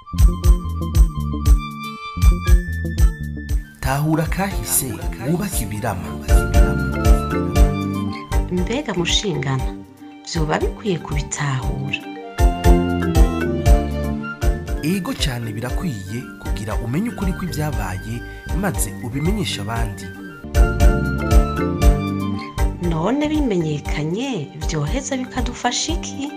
tahura kahise wubake ibirama mbega mushingana vyoba bikwiye kubitahura ego cyane birakwiye kugira umenye ukuri kw'ibyabaye maze ubimenyeshe abandi none bimenyekanye vyoheza bikadufasha iki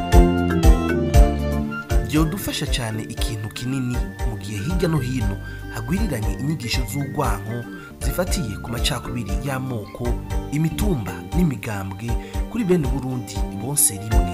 byodufasha cyane ikintu kinini mu gihe hirya no hino hagwiriranye inyigisho z'urwanko zifatiye ku macakubiri y'amoko imitumba n'imigambwe kuri bene burundi bose rimwe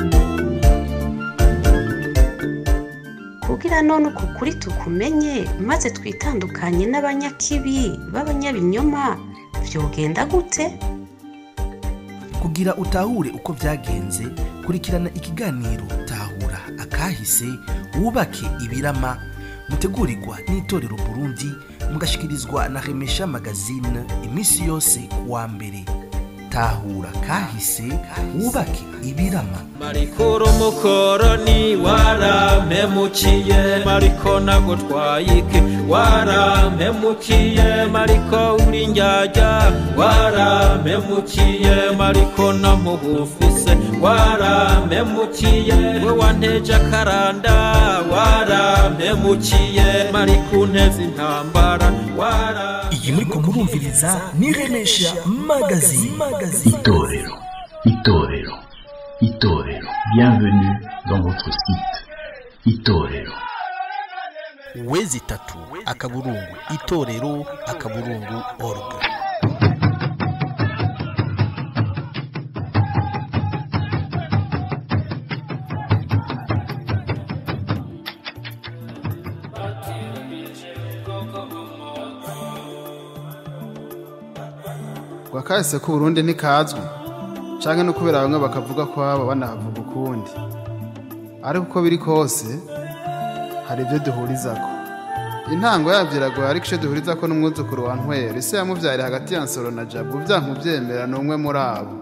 kugira none uku kuri tukumenye maze twitandukanye n'abanyakibi b'abanyabinyoma vyogenda gute kugira utahure uko byagenze kurikirana ikiganiro tahura akahise wubake ibirama mutegurirwa n'itorero burundi mugashikirizwa na remesha magazine iminsi yose kuwa mbere tahura kahise wubake ibirama marikuru mukoroni warampemukiye mariko nagutwaye iki warampemukiye mariko uri njyajya warampemukiye mariko namugufise warampemukiye we wanteje akaranda warampemukiye mariko unteze intambara wara iyi muriko murumviriza ni remesha magazine Itorero, Itorero, Itorero. Bienvenue dans votre site. Itorero. wezi itatu akaburungu itorero akaburungu org ngo akahise k'uburundi ntikazwi canke no kubera bamwe bakavuga ko baba banahavuga ukundi ariko uko biri kose hari ibyo duhurizako intango yavyo iragoye ariko ico duhurizako n'umwuzukuru wa ntwera ise yamuvyari hagati ya nsoro na jabu vyankuvyemera ni umwe muri abo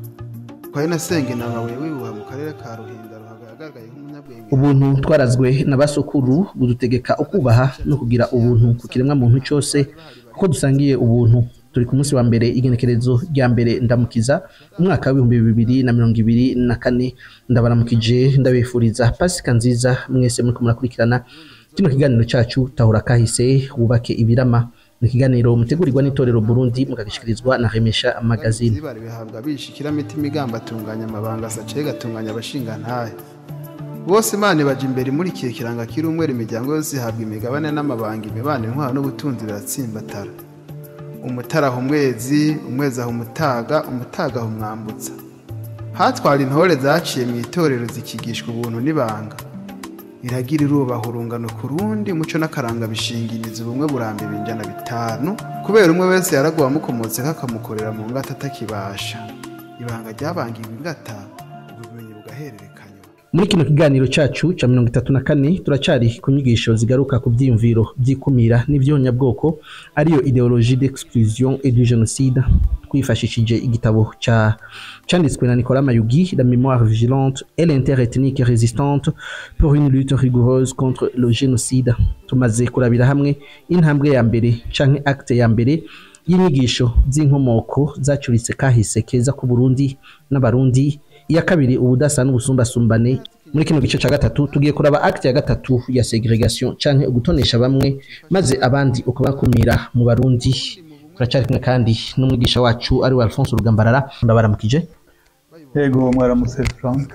twari nasenga inamabuye wibuha mu karere ka ruhinda ruhagaragaye nk'umunyabwenge ubuntu twarazwe na basokuru budutegeka ukubaha no kugira ubuntu ku kiremwa muntu cyose kuko dusangiye ubuntu turi ku munsi wa mbere igenekerezo rya mbere ndamukiza umwaka w'ibihumbi bibiri na mirongo ibiri na kane ndabaramukije ndabifuriza pasika nziza mwese muriko murakurikirana kino kiganiro cyacu tahura kahise wubake ibirama ni ikiganiro mutegurirwa n'itorero burundi mukagishikirizwa na remesha magazine zibari bihabwa bishikira mitima igamba atunganya amabanga sace gatunganya abashingantahe bose imana ibaja imbere imurikiye kiranga kiri umwera imiryango yose ihabwa imigabane n'amabanga imibano intwaro n'ubutunzi biratsimbatara umutara aha umwezi umwezi aha umutaga umutaga aha umwambutsa hatwara intore zaciye mu itorero zikigishwa ubuntu n'ibanga iragira irubaha urungano ku rundi umuco n'akaranga bishingiriza ubumwe buramba ibinjana bitanu kubera umwe wese yaraguwe amukomotse kakamukorera mu ngata atakibasha ibanga ryabangiwe ingata ubumenyi bugahererekanywa muri kino kiganiro cyacu cya mirongo itatu na kane turacari ku nyigisho zigaruka ku byiyumviro by'ikumira n'ibyonyabwoko ariyo ideologie d'exclusion et du génocide twifashishije igitabo cya cyanditswe na Nicolas Mayugi la mémoire vigilante et l'interethnique résistante pour une lutte rigoureuse contre le génocide tumaze kurabira hamwe intambwe ya mbere canke acte ya mbere y'inyigisho z'inkomoko zacuritse kahise keza ku Burundi n'abarundi iya kabiri ubudasa n'ubusumbasumbane muri kino gice cya gatatu tugiye kuraba acte ya gatatu ya segregation canke ugutonesha bamwe maze abandi ukabakumira mu barundi turacyari kumwe kandi n'umwigisha wacu ari we Alphonse Rugambarara ndabaramukije Yego mwaramutse Frank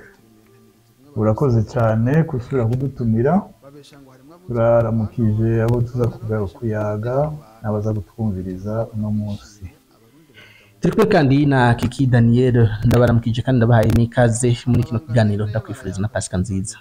urakoze cyane gusubira kudutumira turaramukije abo tuza kugaruka kuyaga n'abaza kutwumviriza uno munsi turi kumwe kandi na Kiki Daniel ndabaramukije kandi ndabahaye n'ikaze muri kino kiganiro ndakwifuriza na Pasika nziza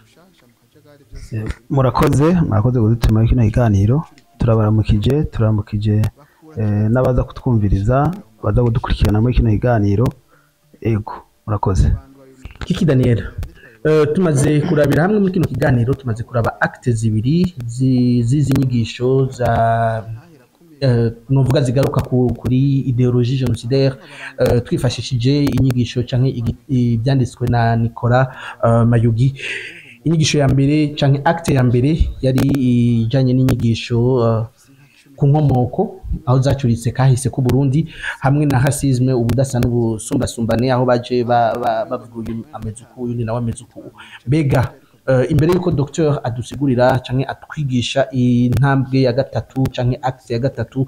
murakoze murakoze kudutuma kino kiganiro turabaramukije turaramukije eh, n'abaza kutwumviriza baza kudukurikirana muri kino kiganiro ego murakoze Kiki Daniel Uh, tumaze kurabira hamwe muri kino kiganiro tumaze kuraba acte zibiri zi- z'izi nyigisho za uh, novuga zigaruka ku, kuri ideologie génocidaire uh, twifashishije inyigisho canke igi- ibyanditswe na Nicolas uh, Mayugi inyigisho ya mbere canke acte ya mbere yari ijanye n'inyigisho uh, ku nkomoko aho zacuritse kahise ku Burundi hamwe na hasizme ubudasa n'ubusumbasumbane aho baje ba- ba- bavuga uyu ameze uku uyu nawe ameze uku mbega uh, imbere yuko docteur adusigurira canke atwigisha intambwe ya gatatu canke acte ya gatatu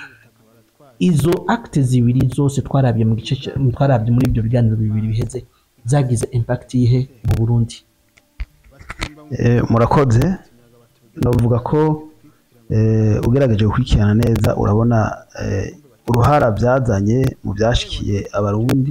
izo acte zibiri zose twarabye mu gice ca- twarabye muri ibyo biganiro bibiri biheze zagize impact yihe mu Burundi Eh, murakoze novuga ko eh, ugerageje gukurikirana neza urabona eh, uruhara byazanye mu byashikiye abarundi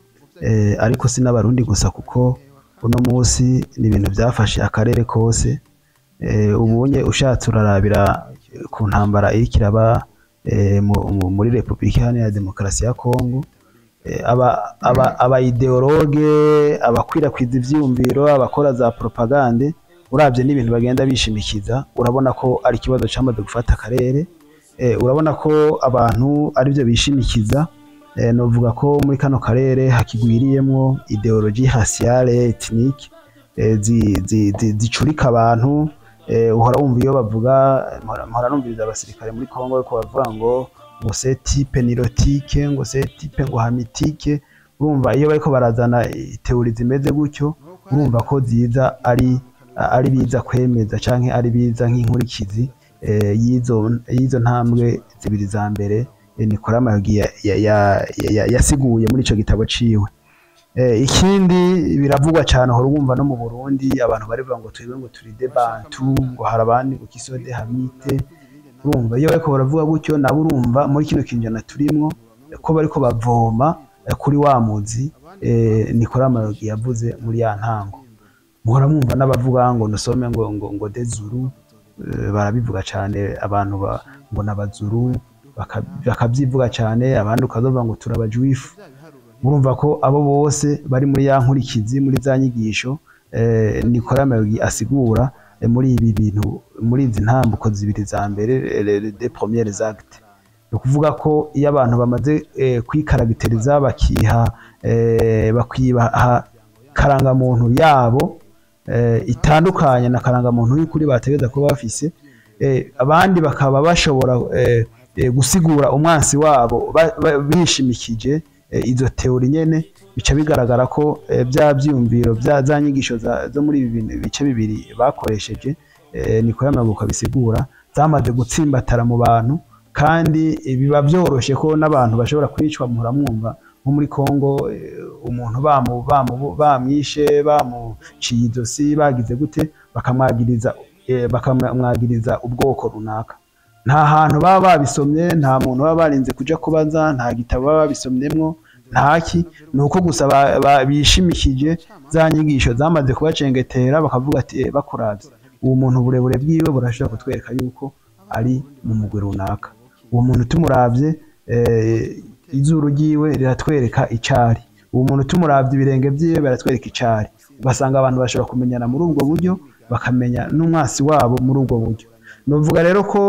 eh, ariko si n'abarundi gusa kuko uno munsi ni ibintu byafashe akarere kose eh, ubunye ushatse urarabira ku ntambara iriko iraba eh, mu- mu- muri repubulika iharanira demokarasi ya kongo Eh, aba aba abayideologe abakwirakwiza ivyiyumviro abakora za propagande uravye n'ibintu bagenda bishimikiza urabona ko ari ikibazo cyamaze gufata akarere eh, urabona ko abantu arivyo bishimikiza eh, novuga ko muri kano karere hakigwiriyemwo ideologie raciale ethnique eh, zi- zi- zi- zicurika abantu eh, uhora wumva iyo bavuga mpora mpora numviriza abasirikare muri Kongo ko bavuga ngo ngo se type nirotike ngo se type ngo hamitike urumva iyo bariko barazana teori zimeze gutyo urumva ko ziza ari ari biza kwemeza canke ari biza nk'inkurikizi eh, y'izo y'izo ntambwe zibiri za mbere eh, Nicolas Mayogi ya- ya- ya- ya- yasiguye muri ico gitabo ciwe Eh, ikindi biravugwa cyane uhora wumva no mu Burundi abantu barivuga ngo twebwe ngo turi de bantu ngo hari abandi ngo kisode hamite urumva iyo bariko baravuga gutyo nabo urumva muri kino kinjana turimwo eh, ko bariko bavoma eh, kuri wa muzi eh, Nicolas Mayogi yavuze muri ya ntango muhora mwumva n'abavuga ngo nusome ngo ngo ngo dezuru eh, barabivuga cyane abantu ba- ngo n'abazuru baka- bakabyivuga cyane abandi ukazovuga ngo turabajuifu murumva ko abo bose bari muri ya nkurikizi muri za nyigisho eh, Nicolas Mayogi asigura eh, muri ibi bintu muri izi ntambuko zibiri za mbere eh, les deux premières actes ni ukuvuga ko iyo abantu bamaze eh, kwikaragitiriza bakiha eh, bakibaha karangamuntu yabo eh, itandukanye na karangamuntu y'ukuri bategereza kuba bafise eh, abandi bakaba bashobora eh, eh, gusigura umwansi wabo ba- ba- bishimikije eh, izo teori nyene bica bigaragara ko eh, bya byiyumviro bya za nyigisho za- zo muri ibi bintu- bice bibiri bakoresheje eh, niko yamaguka bisigura zamaze gutsimbatara mu bantu kandi eh, biba byoroshe ko n'abantu bashobora kwicwa muhora mwumva nko muri Kongo eh, umuntu bamu bamu bamwishe bamuciye izosi bagize gute bakamwagiriza eh, bakamwagiriza ubwoko runaka nta hantu baba babisomye nta muntu baba barinze kuja kubaza nta gitabo baba babisomyemwo ntaki ni uko gusa ba- ba- bishimikije za nyigisho zamaze kubacengetera bakavuga ati "Eh, bakuravye uwo muntu uburebure bwiwe burashobora kutwereka yuko ari mu mugwi runaka uwo muntu tumuravye eh, izuru ryiwe riratwereka icari uwo muntu tumuravye ibirenge vyiwe biratwereka icari ugasanga abantu bashobora kumenyana muri ubwo buryo bakamenya n'umwasi wabo muri ubwo buryo novuga rero ko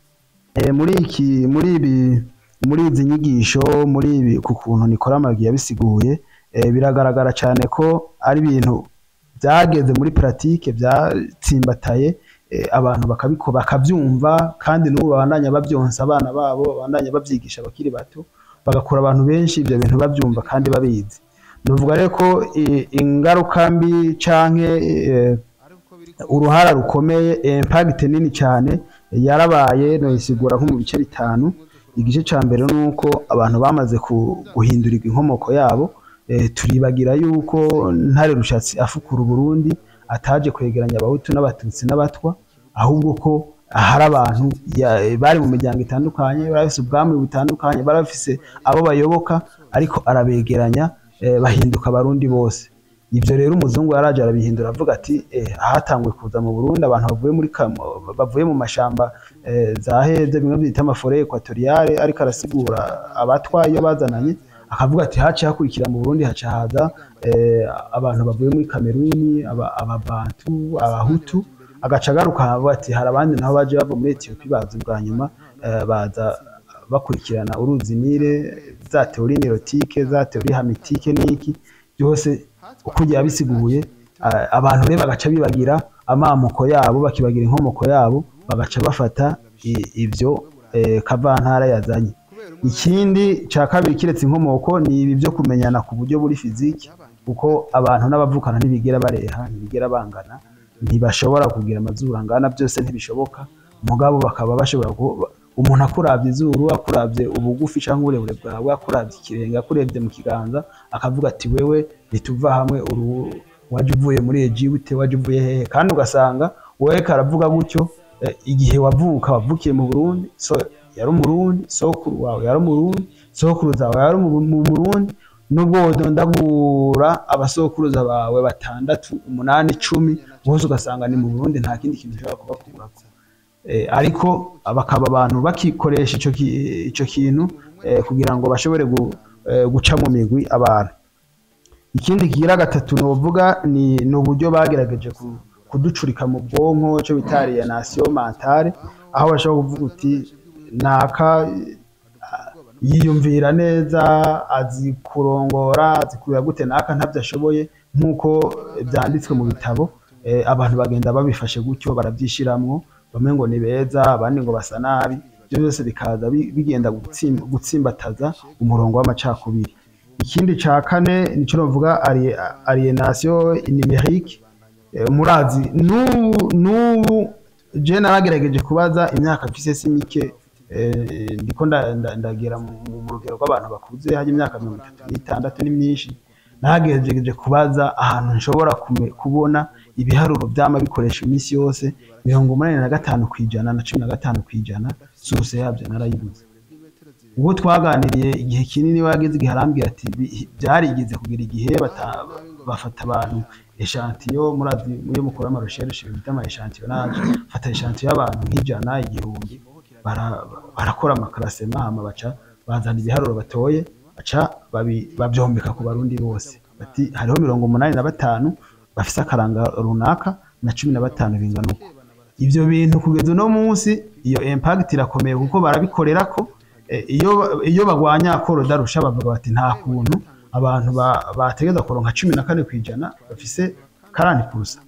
eh, muri iki muri ibi muri izi nyigisho muri ibi ku kuntu Nicolas Mayogi yabisiguye eh, biragaragara cyane ko ari ibintu byageze muri pratique byatsimbataye eh, abantu bakabiko bakabyumva kandi n'ubu babandanya babyonsa abana babo babandanya babyigisha abakiri bato bagakura abantu benshi ibyo bintu babyumva kandi babizi nuvuga rero ko eh, ingaruka mbi canke eh, uruhara rukomeye impact nini cyane yarabaye noyisigura nko mu bice bitanu igice cya mbere ni uko abantu bamaze ku- guhindurirwa inkomoko yabo eh, turibagira yuko ntare rushatsi afukura uburundi ataje kwegeranya abahutu n'abatutsi n'abatwa ahubwo ko hari abantu ya- bari mu miryango itandukanye bari bafise ubwami butandukanye bari bafise abo bayoboka ariko arabegeranya eh, bahinduka abarundi bose ibyo rero umuzungu yaraje arabihindura avuga ati eh, hatanguye kuza mu Burundi abantu bavuye muri Kamo- bavuye mu mashamba eh, za heze bimwe byita amafore ekwatoriyale ariko arasigura abatwa iyo bazananye akavuga ati haciye hakurikira mu Burundi haca haza eh, abantu bavuye muri Kameruni aba- ababantu abahutu agaca agaruka avuga ati hari abandi nabo baje bava muri Ethiopia baza ubwa nyuma eh, baza bakurikirana uruzi Nile za teori nerotike za teori hamitike n'iki byose uko ugiye abisiguye a- abantu rero bagaca bibagira amamuko yabo bakibagira inkomoko yabo bagaca bafata i- ibyo eh, kavantara yazanye ikindi cya kabiri kiretse inkomoko ni ibi byo kumenyana ku buryo buri fiziki kuko abantu n'abavukana ntibigera bareha ntibigera bangana ntibashobora kugira amazuru angana byose ntibishoboka mugabo bakaba bashobora ku- umuntu akurabye izuru akurabye ubugufi cyangwa uburebure bwawe akurabye ikirenge akurebye mu kiganza akavuga ati wewe ntituva hamwe uru wajya uvuye muri Egiputa wajya uvuye hehe kandi ugasanga wowe karavuga gutyo eh, igihe wavuka wavukiye mu Burundi so yari umurundi sokuru wawe yari umurundi sokuruza wawe yari umu- mu Burundi nubwo wodondagura abasokuruza bawe batandatu umunani icumi bose ugasanga ni mu Burundi nta kindi kintu ushobora kubakurako Eh, ariko bakaba abantu bakikoresha ico ki- ico kintu eh, kugira ngo bashobore gu- eh, guca mu migwi abantu ikindi kigira gatatu novuga ni ni uburyo bagerageje ku- kuducurika mu bwonko cyo bita alienation mentale aho bashobora kuvuga uti naka ah, yiyumvira neza azi kurongora azi kurera gute naka ntabyo ashoboye nk'uko byanditswe mu bitabo eh, abantu bagenda babifashe gutyo barabyishiramwo bamwe ngo ni beza abandi ngo basa nabi ibyo byose bikaza bi- bigenda gutsim- gutsimbataza umurongo w'amacakubiri ikindi ca kane nico novuga ari- alienation numérique Eh, murazi n'ubu n'ubu je naragerageje kubaza imyaka mfise si mike eh, ndiko nda- nda- ndagera mu mu rugero rw'abantu bakuze hari imyaka mirongo itatu n'itandatu ni myinshi nagerageje kubaza ahantu nshobora kume- kubona ibiharuro byama bikoresha iminsi yose mirongo umunani na gatanu ku ijana na cumi na gatanu ku ijana sose yabyo narayibuze ubwo twaganiriye igihe kinini wageze igihe arambwira ati "Bi- byarigeze kugira igihe bata- bafata abantu eshantiyo murazi iyo mukora amarushereshe bita ama eshantiyonage fata eshantiyo y'abantu nk'ijana igihumbi bara- barakora amakarasema hama baca bazana ibiharuro batoye baca babi- babyombeka ku barundi bose bati hariho mirongo umunani na batanu bafise akaranga runaka na cumi na batanu bingana uko ibyo bintu kugeza uno munsi iyo impact irakomeye kuko barabikorera ko eh, iyo iyo bagwanya korodarusha bavuga bati nta kuntu abantu ba- bategeza kuronka cumi na kane ku ijana bafise karani purusa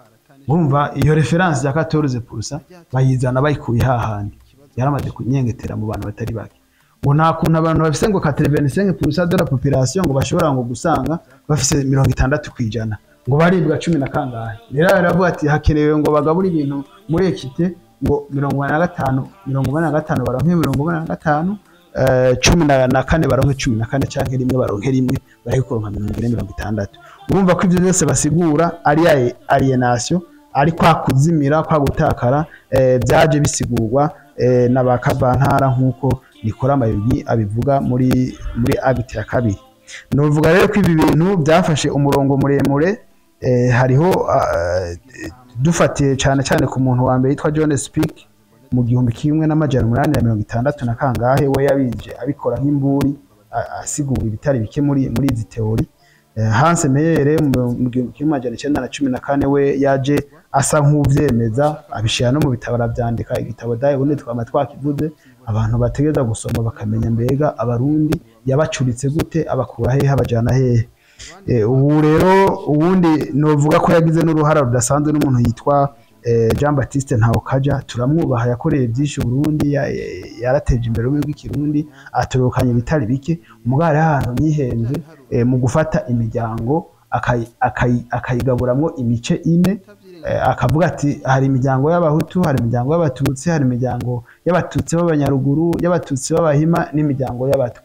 bumva iyo referanse ya 14 purusa bayizana bayikuye hahandi yaramaze kunyengetera mu bantu batari bake ngo nta kuntu abantu bafise ngo 85 purusa de la population ngo bashobora ngo gusanga bafise mirongo itandatu ku ijana ngo baribwa cumi na kangahe rero baravuga ati hakenewe ngo bagabure ibintu muri ekite ngo mirongo ine na gatanu mirongo ine na gatanu baronke mirongo ine na gatanu eh, cumi na na kane baronke cumi na kane canke rimwe baronke rimwe bareke kuronka mirongo ine mirongo itandatu urumva ko ivyo byose basigura ari ya alienation ari kwa kuzimira kwa gutakara eh, byaje bisigurwa eh, na ba kavantara nk'uko nikora amayugi abivuga muri muri agiti ya kabiri novuga rero ko ibi bintu byafashe umurongo muremure eh, hariho ah, dufatiye cyane cyane ku muntu wa mbere yitwa John Speak mu gihumbi kimwe n'amajana umunani na mirongo itandatu na kangahe we yabije abikora nk'imburi a- asigura ibitari bike muri muri izi teori Eh, Hans Meyer mu mu gihumbi kimwe amajana icyenda na cumi na kane we yaje asa nk'uvyemeza abishira no mu bitabo aravyandika igitabo daye ubundi twama twakivuze abantu bategeza gusoma bakamenya mbega abarundi yabacuritse gute abakura hehe abajana hehe Eh, ubu rero ubundi novuga ko yagize n'uruhara rudasanzwe n'umuntu yitwa eh, Jean Baptiste Ntawukaja turamwubaha yakoreye byinshi Burundi ya- ya- yarateje imbere ururimi rw'ikirundi atorokanye ibitari bike umugari ahantu yihenze eh, mu gufata imiryango akayi- akayi- akayigaburamwo imice ine eh, akavuga ati hari imiryango y'abahutu hari imiryango y'abatutsi hari imiryango y'abatutsi b'abanyaruguru y'abatutsi b'abahima n'imiryango y'abatwa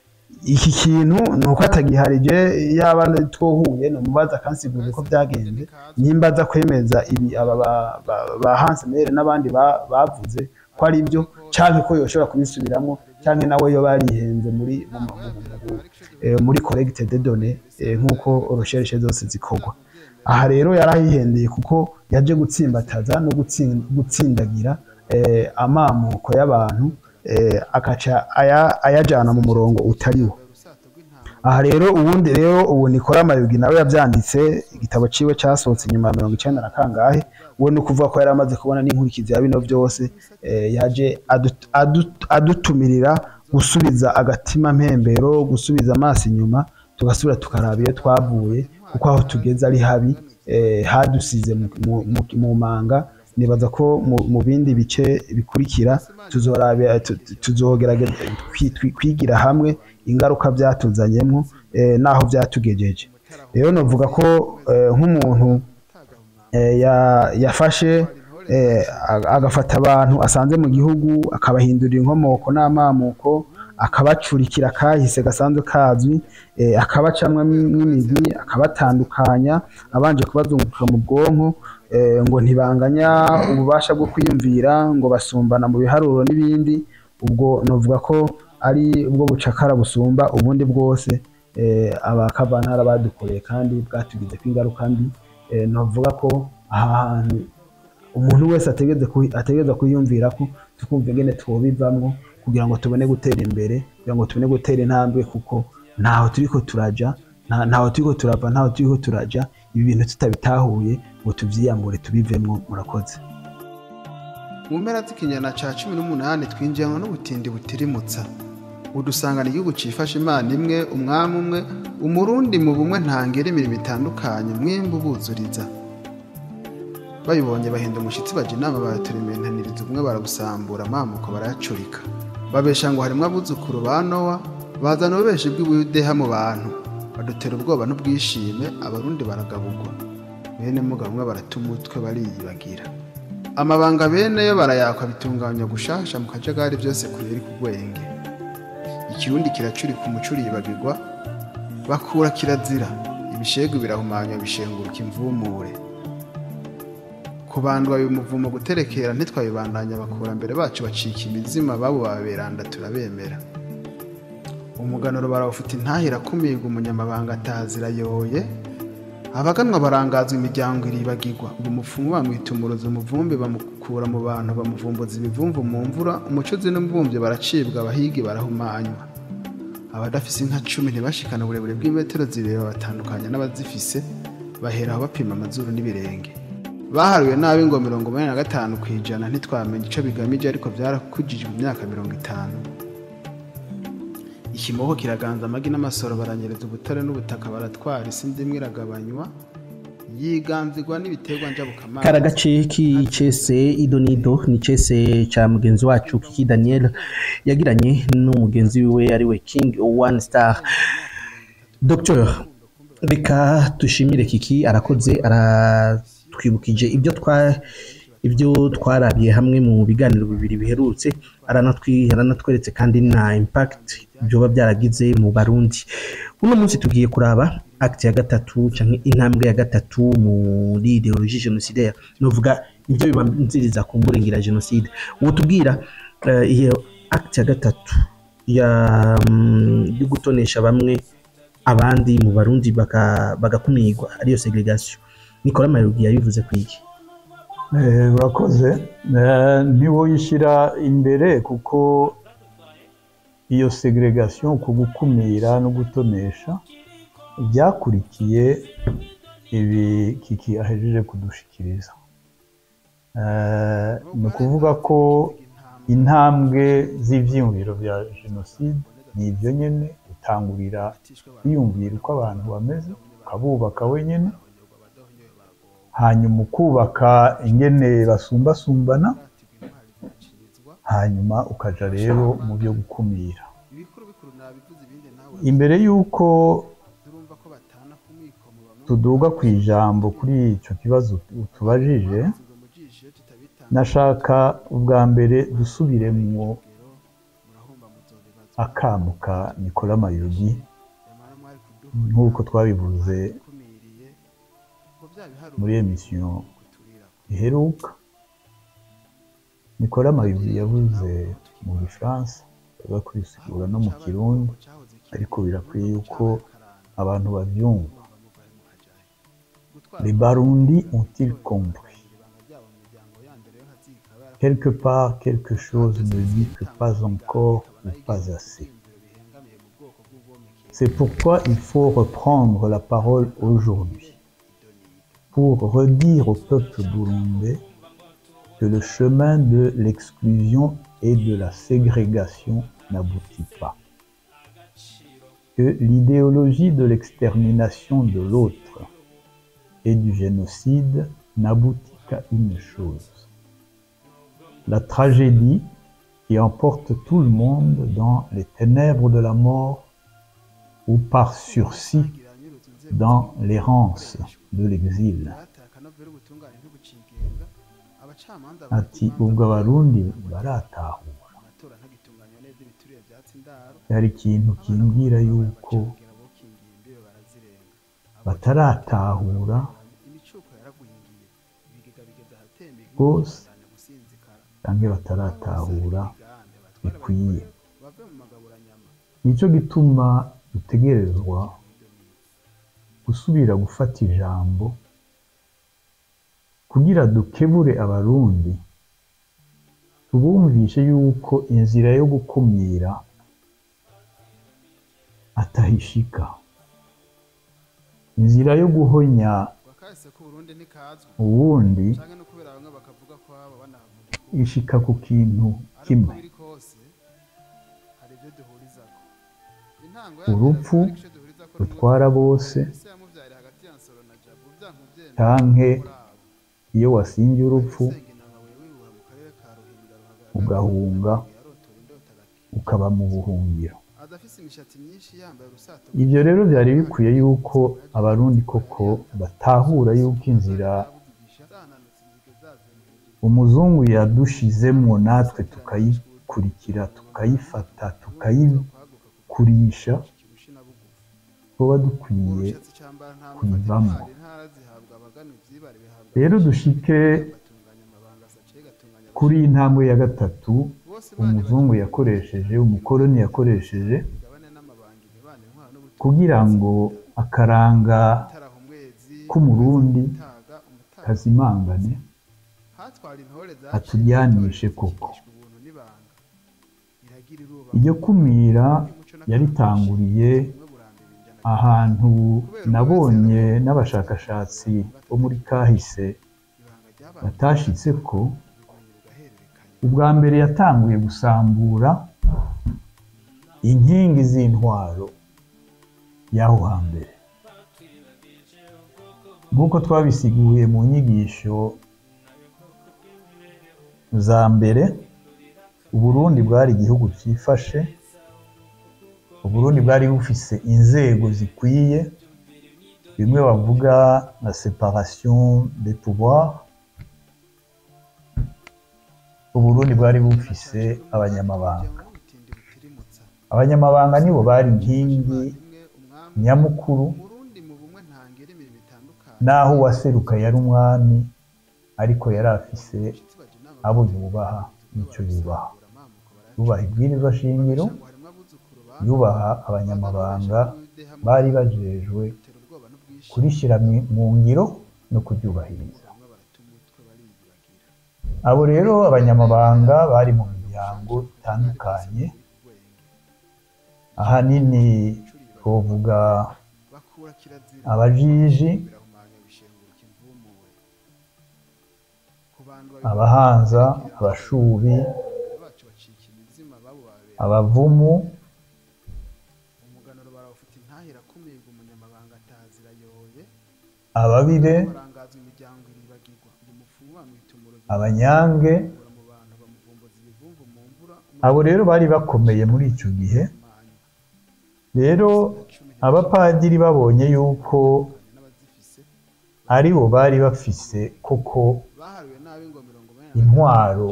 iki kintu ni uko atagiharije yaba twohuye ni umubaza akansigurira uko byagenze nimba aza kwemeza ibi aba ba- ba- ba Hans Meyer n'abandi ba- bavuze ko ari byo cyangwa ko yoshobora kubisubiramo cyangwa nawe yo barihenze muri mu- mu- mu- mu- eh, muri collecte de données eh, nk'uko recherche zose zikorwa aha rero yarahihendeye kuko yaje gutsimbataza no gutsin- gutsindagira eh, amamuko y'abantu eh, akaca aya- ayajana mu murongo utariwo aha rero ubundi rero ubu nikora amayugi nawe yabyanditse igitabo ciwe casohotse inyuma ya mirongo icenda na kangahe we ni ukuvuga ko yari amaze kubona n'inkurikizi ya bino byose eh, yaje adu- adu- adutumirira gusubiza agatima mpembero gusubiza amaso inyuma tugasubira tukaraba iyo twavuye kuko aho tugeze ari habi eh, hadusize mu- mu- mu- mu manga nibaza ko mu- mu bindi bice bikurikira tuzorabe- tu- tu- tuzogerageza kwi- twi- kwigira hamwe ingaruka byatuzanyemo eh, n'aho byatugejeje rero novuga ko eh, nk'umuntu eh, ya- yafashe eh, ag- agafata abantu asanze mu gihugu akabahindurira inkomoko n'amamuko akabacurikira kahise gasanzwe kazwi eh, akabacamwa n'imigwi akabatandukanya abanje kubazunguka mu bwonko eh, ngo ntibanganya ububasha bwo kwiyumvira ngo basumbana mu biharuro n'ibindi ubwo novuga ko ari ubwo bucakara busumba ubundi bwose eh, abakavantara badukoreye kandi bwatugize ko ingaruka mbi eh, novuga ko aha hantu umuntu wese ategereza kuhi- ategereza kuyumvira ko tukumva ingene twobivamwo kugira ngo tubone gutera imbere kugira ngo tubone gutera intambwe kuko ntaho turiko turaja nta- ntaho turiko turava ntaho turiko turaja ibi bintu tutabitahuye ngo tuvyiyambure tubivemwo murakoze mu mpera z'ikinyana ca cumi n'umunani twinjiranwa n'ubutindi butirimutsa udusangana igihugu cifashe imana imwe umwami umwe umurundi mu bumwe ntangere imirimo itandukanye mwembu buzuriza babibonye bahinda umushyitsi bajya inama baraturementaniriza ubumwe barabusambura amamuko barayacurika babesha ngo harimwo abuzukuru ba nowa bazana ububeshi bw'ubudeha mu bantu badutera ubwoba n'ubwishime abarundi baragabugwa bene mugabo umwe barata umutwe bariyibagira amabanga bene yo barayakwa bitunganya gushasha mu kajagari byose kuyeri ku rwenge ikirundi kiracurika umucuri yibagirwa bakura kirazira ibishegu birahumanya bishenguruka imvumure kubandwa uyu muvumo guterekera ntitwabibandanya abakurambere bacu bacika imizima babo baberanda turabemera umuganuro barawufite intahira kumirwa umunyamabanga atazirayoye abaganwa barangazwa imiryango iribagirwa uyu mupfumu bamwita umurozi umuvumbi bamukura mu bantu bamuvumbuza ibivumvu mu mvura umucuzi n'umvumvyi baracibwa abahigi barahumanywa abadafise inka cumi ntibashikana uburebure bw'imetero zibiri babatandukanya n'abazifise bahera aho bapima amazuru n'ibirenge baharuye nabi ngo mirongo umunani na gatanu ku ijana ntitwamenya ico bigamije ariko vyarakujije mu myaka mirongo itanu ikimoko kiraganza amagi n'amasoro baranyereza ubutare n'ubutaka baratwara isi ndimwe iragabanywa yiganzirwa n'ibiterwa njabukamazi kara gace k'icese idonido ni icese ca mugenzi wacu kiki daniel yagiranye n'umugenzi wiwe ariwe king one star dr reka dushimire kiki arakoze aratwibukije ibyo twa ibyo twarabiye hamwe mu biganiro bibiri biherutse aranatwi- aranatweretse kandi na impact byoba byaragize mu barundi uno munsi tugiye kuraba act ya gatatu canke intambwe ya gatatu muri ideologie genocidaire novuga ibyo bibanziriza ku mburengira genocide uwo tubwira eh, iyo act ya gatatu ya mm, yo gutonesha bamwe abandi mu barundi baka- bagakumirwa ariyo segregation Nicolas Mayugi yabivuze kwiki Eh, urakoze Eh, ntiwoyishyira imbere kuko iyo segregation ku gukumira no gutonesha byakurikiye ibi kiki ahejeje kudushikiriza Eh, ni ukuvuga ko intambwe z'ibyiyumviro bya jenoside ni ibyo nyine utangurira kwiyumvira uko abantu bameze ukabubaka wenyine hanyuma ukubaka ingene basumbasumbana hanyuma ukaja rero mu byo gukumira imbere y'uko tuduga ku ijambo kuri icyo kibazo tubajije nashaka ubwa mbere dusubiremwo akamu ka Nicolas Mayugi nk'uko twabivuze muri emisiyo iheruka Nicolas Mayugi yavuze mu gifaransa aza kwisigura no mu kirundi ariko birakwiye yuko abantu babyumva les Barundi ont-ils compris quelque part quelque chose me dit que pas encore ou pas assez c'est pourquoi il faut reprendre la parole aujourd'hui pour redire au peuple burundais que le chemin de l'exclusion et de la ségrégation n'aboutit pas. Que l'idéologie de l'extermination de l'autre et du génocide n'aboutit qu'à une chose. La tragédie qui emporte tout le monde dans les ténèbres de la mort ou par sursis dans l'errance de l'exil. ati ubwo abarundi baratahura hari ikintu kimbwira yuko bataratahura rwose cyangwa bataratahura bikwiye nicyo gituma dutegerezwa gusubira gufata ijambo kugira dukebure abarundi tubumvishe yuko inzira yo gukumira atahishika inzira yo guhonya uwundi ishika ku kintu kimwe urupfu rutwara bose canke iyo wasinze urupfu ugahunga ukaba mu buhungiro ibyo rero byari bikwiye yuko abarundi koko batahura yuko inzira umuzungu yadushizemwo natwe tukayikurikira tukayifata tukayikurisha tuba dukwiye kuyivamo rero dushike kuri iyi ntambwe ya gatatu umuzungu yakoresheje umukoroni yakoresheje kugira ngo akaranga k'umurundi kazimangane atujyanishe koko iryo kumira yaritanguriye ahantu nabonye n'abashakashatsi bo muri kahise batashitse ko ubwa mbere yatanguye gusambura inkingi z'intwaro y'aho hambere nk'uko twabisiguye mu nyigisho za mbere uburundi bwari igihugu cyifashe uburundi bwari bufise inzego zikwiye bimwe bavuga na separation des pouvoirs uburundi bwari bufise abanyamabanga abanyamabanga nibo bari inkingi nyamukuru naho uwaseruka yari umwami ariko yari afise abo yubaha n'icyo yubaha yubaha ibwirizwa shingiro yubaha abanyamabanga bari bajejwe kurishyira mu ngiro no kuryubahiriza abo rero abanyamabanga bari mu miryango itandukanye ahanini twavuga abajiji abahanza abashubi abavumu ababire abanyange abo rero bari bakomeye muri icyo gihe rero abapadiri babonye yuko ari bo bari bafise koko intwaro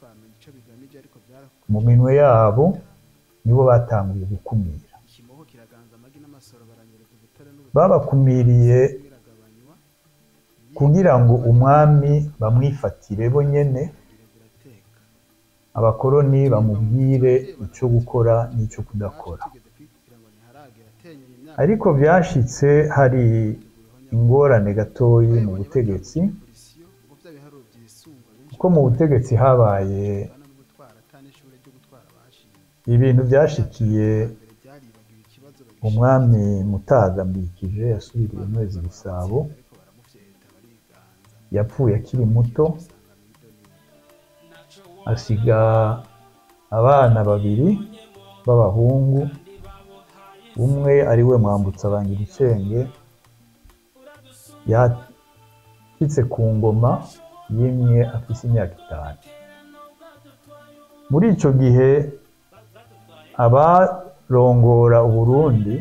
mu minwe yabo nibo batanguye gukumira babakumiriye kugira ngo umwami bamwifatire bo nyene abakoroni bamubwire icyo gukora n'icyo kudakora ariko byashitse hari ingorane gatoyi mu butegetsi kuko mu butegetsi habaye ibintu byashikiye umwami mutagambikije yasubiriye mwezi gisabo yapfuye akiri muto asiga abana babiri b'abahungu umwe ari we mwambutsa abangiricenge ashitse ku ngoma yimye afise imyaka itanu muri ico gihe abarongora uburundi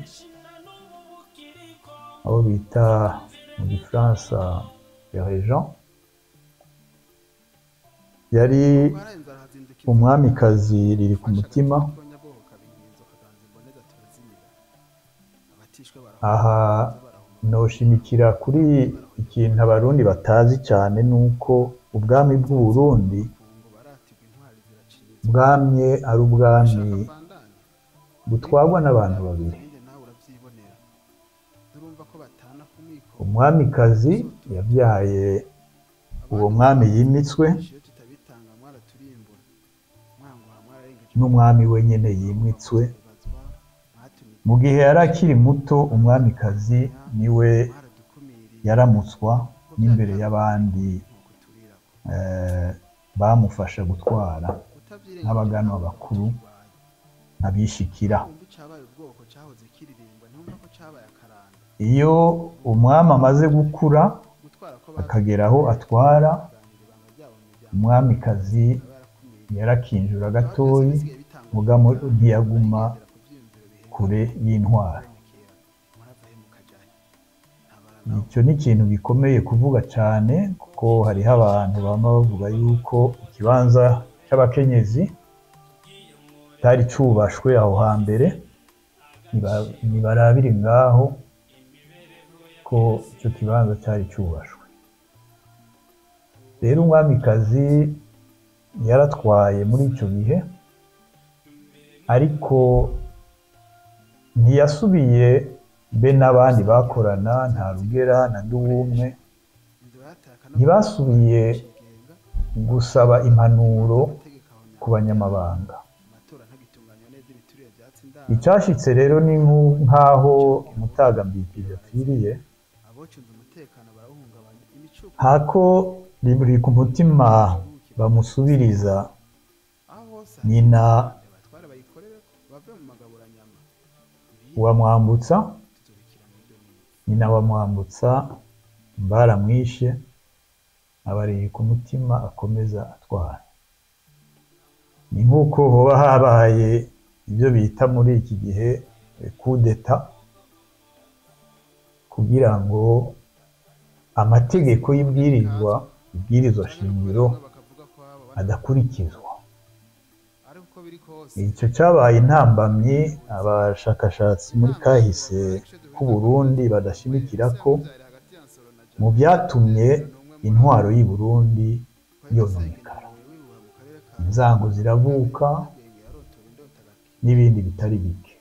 abo bita mu gifaransa regent yari umwamikazi riri ku mutima aha noshimikira kuri ikintu abarundi batazi cyane ni uko ubwami bw'uburundi bwamye ari ubwami butwarwa n'abantu babiri umwamikazi yabyaye uwo mwami yimitswe n'umwami wenyine yimitswe mu gihe yari akiri muto umwamikazi niwe yaramutswa n'imbere y'abandi eh, bamufasha gutwara nk'abaganwa bakuru abishikira iyo umwami amaze gukura akagera aho atwara umwamikazi yarakinjura gatoyi mugamo ntiyaguma kure y'intwari icyo ni ikintu gikomeye kuvuga cyane kuko hariho abantu baba bavuga yuko ikibanza cy'abakenyezi cyari cyubashwe aho hambere niba- nibarabire ngaho ko icyo kibanza cyari cyubashwe rero umwamikazi yaratwaye muri icyo gihe ariko ntiyasubiye be n'abandi bakorana nta rugera na nduwumwe ntibasubiye gusaba impanuro ku banyamabanga icyashitse rero ni nku- nk'aho umutagambikije apfiriye hako riri ku mutima bamusubiriza nyina wa mwambutsa nyina wa mwambutsa baramwishe abareye ku mutima akomeza atwara ni nk'uko hoba habaye ibyo bita muri iki gihe kudeta kugira ngo amategeko y'ibwirizwa ibwirizwa shingiro adakurikizwa icyo cyabaye intambamyi abashakashatsi muri kahise k'u Burundi badashimikira ko mu byatumye intwaro y'i Burundi yononekara inzango ziravuka n'ibindi bitari bike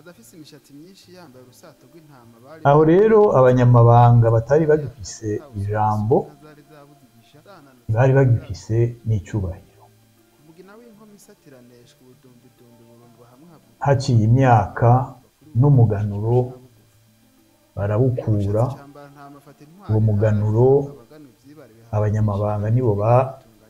aho rero abanyamabanga batari bagifise ijambo ntibari bagifise n'icyubahiro haciye imyaka n'umuganuro barawukura uwo muganuro abanyamabanga nibo ba-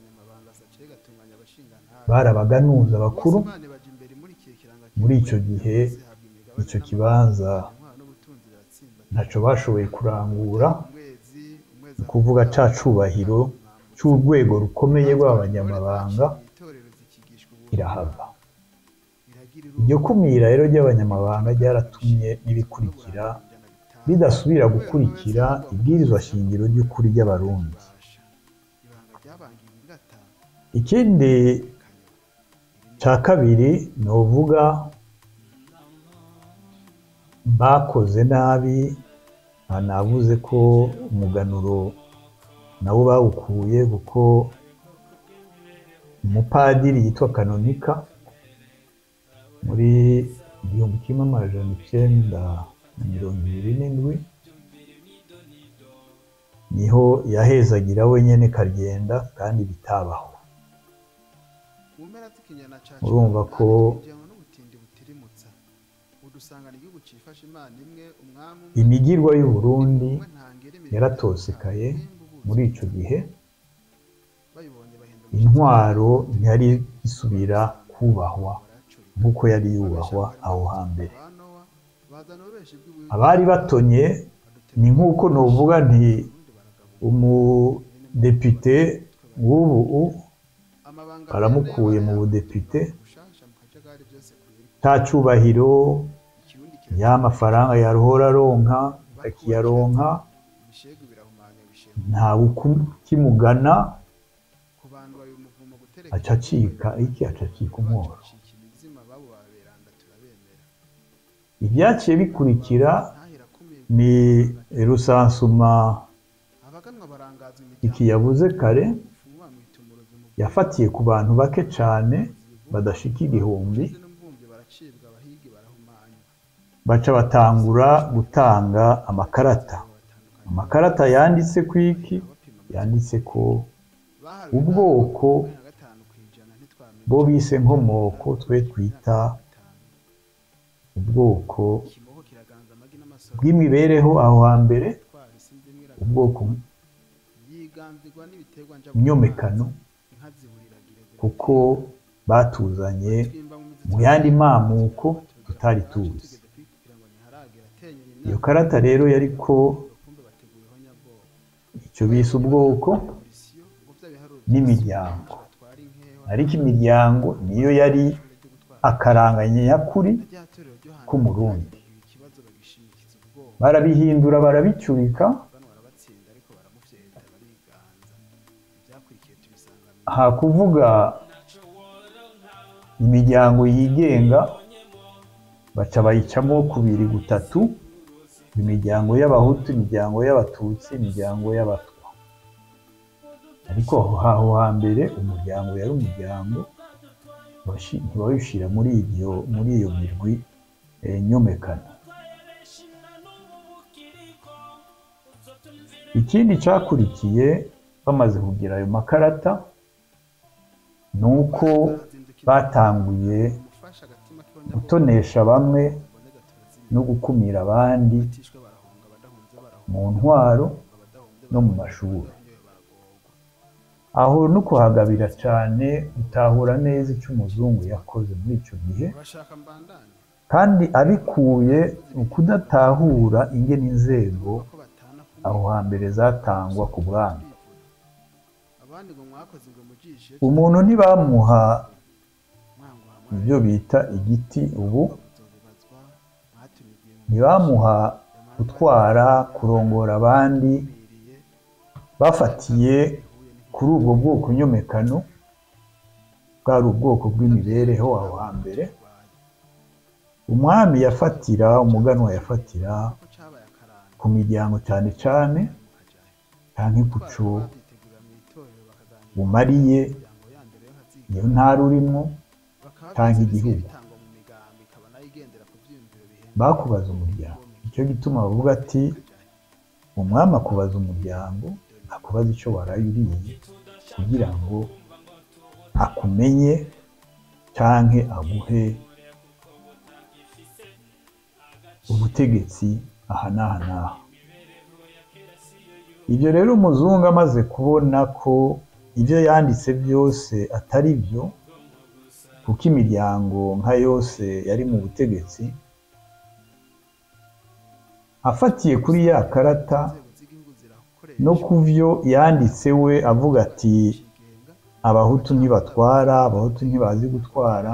barabaganuza bakuru muri icyo gihe icyo kibanza ntacyo bashoboye kurangura ni ukuvuga ca cubahiro c'urwego rukomeye rw'abanyamabanga irahava iryo kumira rero ry'abanyamabanga ryaratumye n'ibikurikira bidasubira gukurikira ibwirizwa shingiro ry'ukuri ry'abarundi ikindi cya kabiri ni uvuga bakoze nabi aha navuze ko umuganuro nawo bawukuye kuko umupadiri yitwa kanonika muri igihumbi kimwe amajana icyenda na mirongo ibiri n'indwi niho yahezagira wenyine kagenda kandi bitabaho urumva ko imigirwa y'u Burundi yaratosekaye muri icyo gihe intwaro ntiyari isubira kubahwa nk'uko yari yubahwa aho hambere abari batonye ni nk'uko nuvuga nti umudepite w'ubu baramukuye mu budepite nta cyubahiro y'amafaranga yaruhora aronka akiyaronka ntawe ukimugana aca acika iki aca acika umworo ibyaciye bikurikira ni rusansuma iki yavuze kare yafatiye ku bantu bake cyane badashika igihumbi baca batangura gutanga amakarata amakarata yanditse ku iki yanditse ko ubwoko bo bise nkomoko twe twita ubwoko bw'imibereho aho hambere ubwoko myomekano kuko batuzanye mu yandi mamuko tutari tuzi iyo karata rero yariko icyo bise ubwoko n'imiryango ariko imiryango niyo yari akaranganye nyakuri k'umurundi barabihindura barabicurika ha kuvuga imiryango yigenga baca bayicamo kubiri gutatu imiryango y'abahutu imiryango y'abatutsi imiryango y'abatwa ariko aho hambere umuryango yari umuryango ntibawushyira muri iyo muri iyo mirwi nyomekano ikindi cyakurikiye bamaze kugira ayo makarata ni uko batanguye gutonesha bamwe no gukumira abandi mu ntwaro no mu mashuri aho no kuhagabira cyane utahura neza icyo umuzungu yakoze muri icyo gihe kandi abikuye mu kudatahura ingene inzego aho hambere zatangwa ku bwami umuntu ntibamuha ibyo bita igiti ubu ntibamuha gutwara kurongora abandi bafatiye kuri ubwo bwoko nyomekano bwari ubwoko bw'imibereho aho hambere umwami yafatira umuganwa yafatira ku miryango cyane cyane cyangwa ikucu bumariye iyo ntara urimo cyangwa igihugu bakubaza umuryango icyo gituma bavuga ati umwami akubaza umuryango akubaza icyo waraye uriye kugira ngo akumenye cyangwa aguhe ubutegetsi aha n'aha n'aha ibyo rero umuzungu amaze kubona ko ibyo yanditse byose atari byo kuko imiryango nka yose yari mu butegetsi afatiye kuri ya karata no ku byo yanditse we avuga ati abahutu ntibatwara abahutu ntibazi gutwara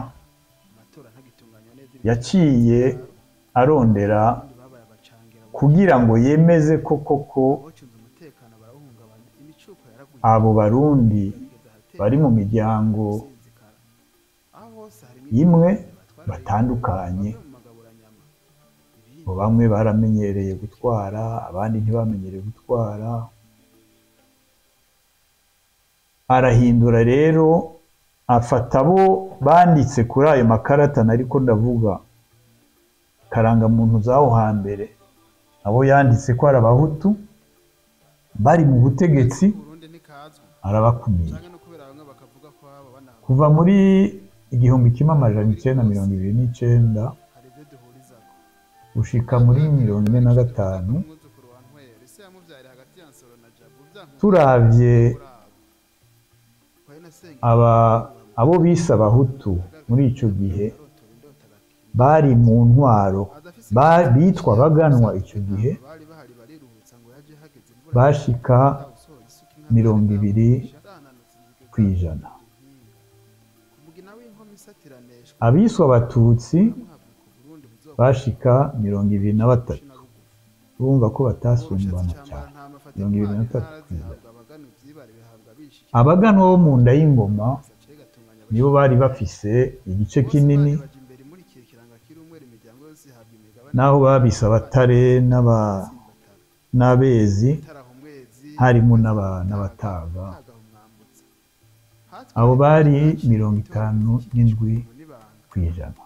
yaciye arondera kugira ngo yemeze ko koko abo barundi bari mu miryango imwe batandukanye ngo bamwe baramenyereye gutwara abandi ntibamenyereye gutwara arahindura rero afata abo banditse kuri ayo makarata ariko ndavuga karangamuntu z'aho hambere abo yanditse ko ari abahutu bari mu butegetsi arabakumira kuva muri igihumbi kimwe amajana icyenda mirongo ibiri n'icyenda gushika muri mirongo ine na gatanu turavye aba abo bise abahutu muri icyo gihe bari mu ntwaro bitwa baganwa icyo gihe bashika mirongo ibiri ku ijana abiswa abatutsi bashika mirongo ibiri na batatu urumva ko batasumbana cyane mirongo ibiri na batatu ku ijana abaganwa bo mu nda y'ingoma nibo bari bafise igice kinini naho babise abatare n'aba- n'abezi harimo n'aba- n'abataga abo bari mirongo itanu n'indwi ku ijana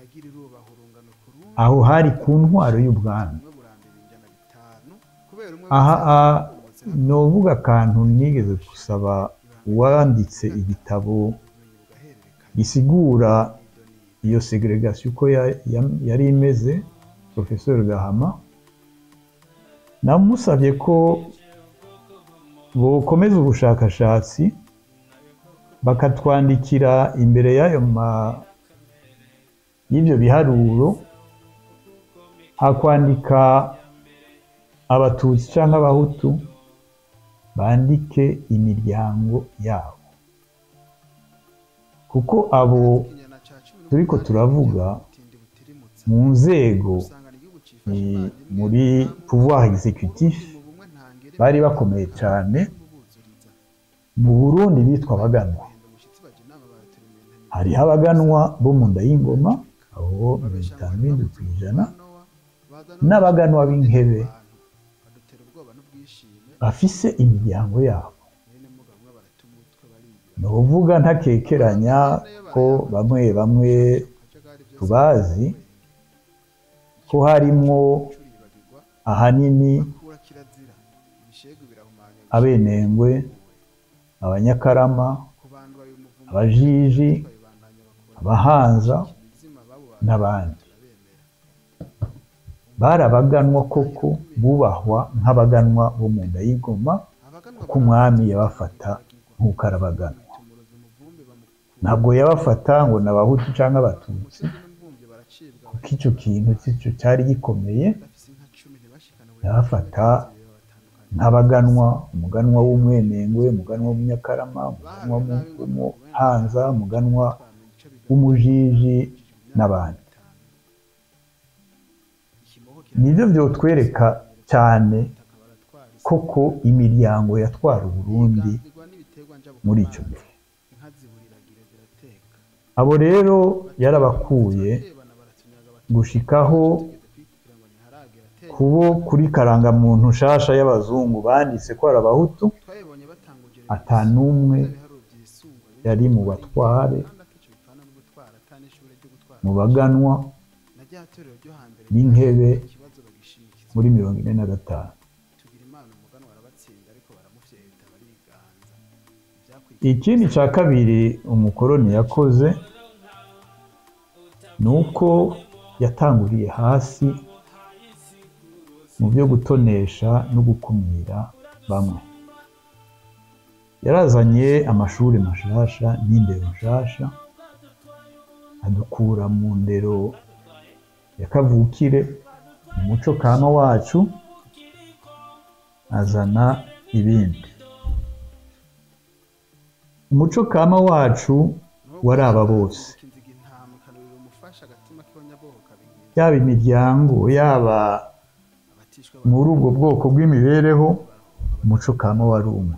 aho hari ku ntwaro y'ubwami aha aha ni uvuga akantu nigeze gusaba uwanditse igitabo gisigura iyo segregation uko ya- ya- yari imeze professeur gahama namusabye ko bokomeza ubushakashatsi bakatwandikira imbere y'ayo ma y'ibyo biharuro hakwandika abatutsi cyangwa abahutu bandike imiryango yabo kuko abo turiko turavuga mu nzego eh, muri pouvoir exécutif bari bakomeye cyane mu burundi bitwa abaganwa hariho abaganwa bo mu nda y'ingoma abo mirongo itanu n'indwi ku ijana n'abaganwa b'inkebe bafise imiryango yabo ni ukuvuga ntakekeranya ko bamwe bamwe tubazi ko harimwo ahanini abenengwe abanyakarama abajiji abahanza n'abandi barabaganwa koko bubahwa nk'abaganwa bo mu nda y'ingoma kuko umwami yabafata nk'uko arabaganwa ntabwo yabafata ngo ni abahutu cyangwa abatutsi kuko icyo kintu cyo cyari gikomeye yabafata nk'abaganwa umuganwa w'umwenengwe umuganwa w'umunyakarama umuganwa w'umuhanza umuganwa w'umujiji n'abandi nibyo byotwereka cyane koko imiryango yatwara uburundi muri icyo gihe abo rero yarabakuye gushikaho kubo kuri karangamuntu nshasha y'abazungu banditse ko ari abahutu atanumwe yari mu batware mu baganwa b'inkebe muri mirongo ine na gatanu ikindi cya kabiri umukoroni yakoze ni uko yatanguriye hasi mu byo gutonesha no gukumira bamwe yarazanye amashuri mashasha n'indero nshasha adukura mu ndero ya kavukire mu muco kama wacu azana ibindi umuco kama wacu wari aba bose yaba imiryango yaba muri ubwo bwoko bw'imibereho umuco kama wari umwe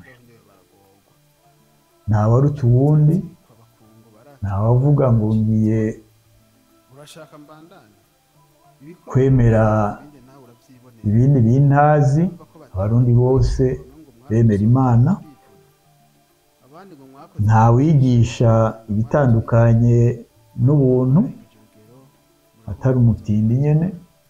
ntawaruta uwundi ntawavuga ngo ngiye kwemera ibindi bintazi abarundi bose bemera imana ntawigisha ibitandukanye n'ubuntu atari umutindi nyine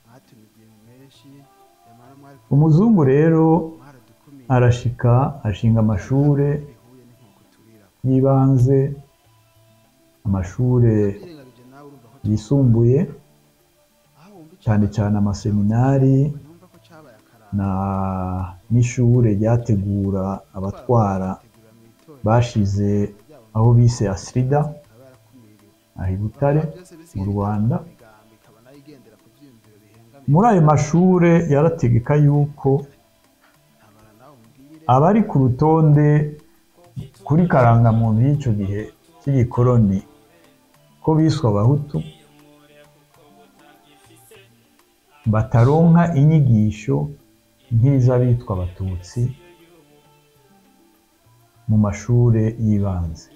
umuzungu rero arashika ashinga amashuri y'ibanze amashuri yisumbuye cyane cyane amaseminari na n'ishure ryategura abatwara bashize aho bise asirida aha i butare mu rwanda muri ayo mashure yarategeka yuko abari ku rutonde kuri karangamuntu y'icyo gihe cy'igikoroni ko biswe abahutu bataronka inyigisho nk'iz'abitwa abatutsi mu mashuri y'ibanze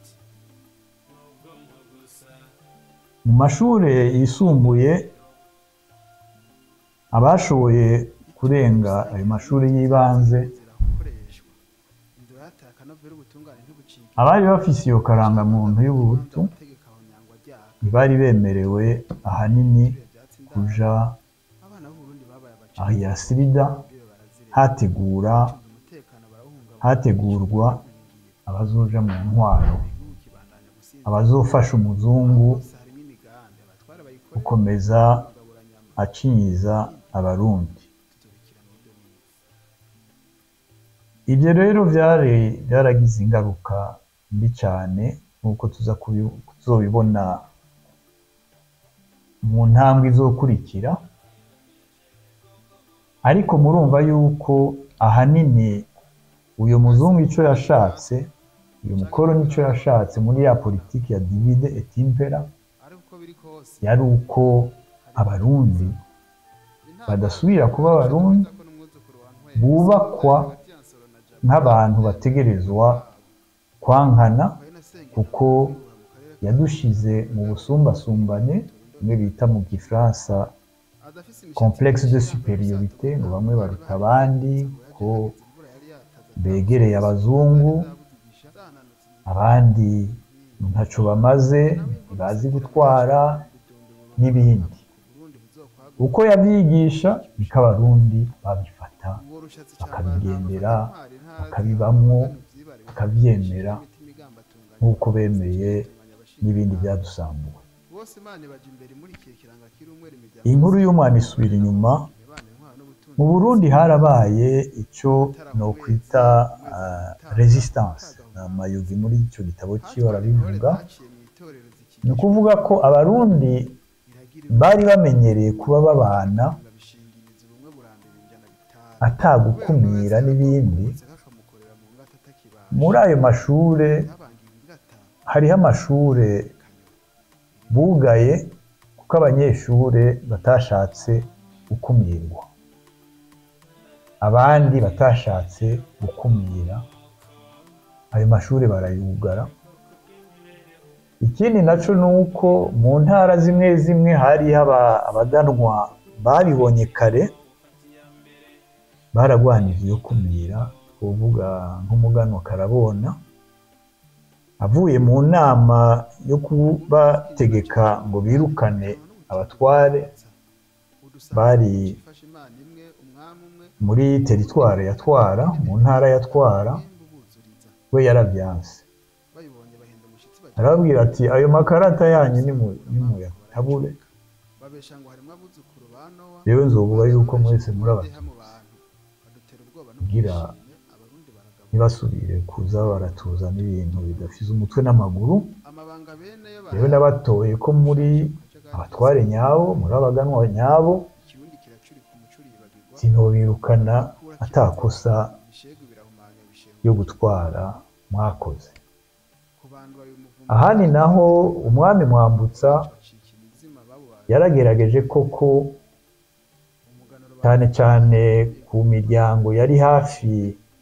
mu mashuri yisumbuye abashoboye kurenga ayo mashuri y'ibanze abari bafise iyo karangamuntu y'ubuhutu ntibari bemerewe ahanini kuja ahiya sirida hategura hategurwa abazoja mu ntwaro abazofasha umuzungu gukomeza acinyiza abarundi ibyo rero byari byaragize ingaruka mbi cyane nk'uko tuza kubi- tuzobibona mu ntambwe izokurikira ariko murumva yuko ahanini uyu muzungu icyo yashatse uyu mukoro nicyo yashatse muri ya politiki ya divide et impera yari uko abarundi badasubira kuba abarundi bubakwa nk'abantu bategerezwa kwankana kuko yadushize mu busumbasumbane bimwe bita mu gifaransa complexe de superiorité ngo bamwe baruta abandi ko begereye abazungu abandi ntaco bamaze ntibazi gutwara n'ibindi uko yabyigisha niko abarundi babifata bakabigendera bakabibamwo bakabyemera nk'uko bemeye n'ibindi byadusambuwe inkuru y'umwana isubira inyuma mu burundi harabaye icyo nokwita uh, resistance amayugi muri icyo gitabo cyiwe arabivuga ni ukuvuga ko abarundi bari bamenyereye kuba babana atagukumira n'ibindi muri ayo mashure hariho amashure bugaye kuko abanyeshure batashatse gukumirwa abandi batashatse gukumira ayo mashuri barayugara ikindi nacyo ni uko mu ntara zimwe zimwe hari abaganwa babibonye kare baragwanije iyo kumira uvuga nk'umuganwa karabona avuye mu nama yo kubategeka ngo birukane abatware bari muri teritware yatwara mu ntara yatwara we yarabyanse arababwira ati ayo makarata yanyu nimuyatabure rero nzovuga yuko mwese muri abatutsi kugira ntibasubire kuza baratuzana ibintu bidafise umutwe n'amaguru rero nabatoye ko muri abatware nyabo muri abaganwa nyabo sinobirukana atakosa yo gutwara mwakoze ahandi naho umwami mwambutsa yaragerageje koko cyane cyane ku miryango yari hafi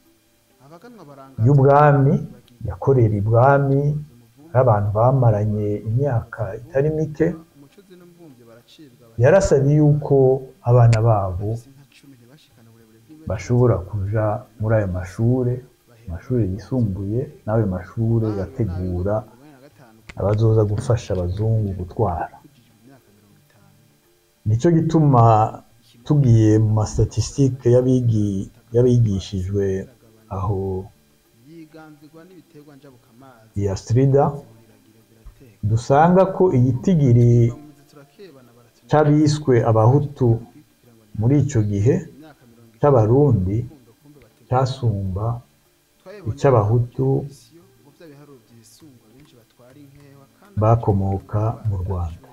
y'ubwami yakorera ibwami ari abantu bamaranye imyaka itari mike yarasabye yuko abana babo bashobora kuja muri ayo mashure amashuri yisumbuye n'ayo mashuri yategura abazoza gufasha abazungu gutwara nicyo gituma tugiye mu mastatisitike y'abigishijwe aho iya sirida dusanga ko igitigiri cy'abiswe abahutu muri icyo gihe cy'abarundi cyasumba icy'abahutu bakomoka mu rwanda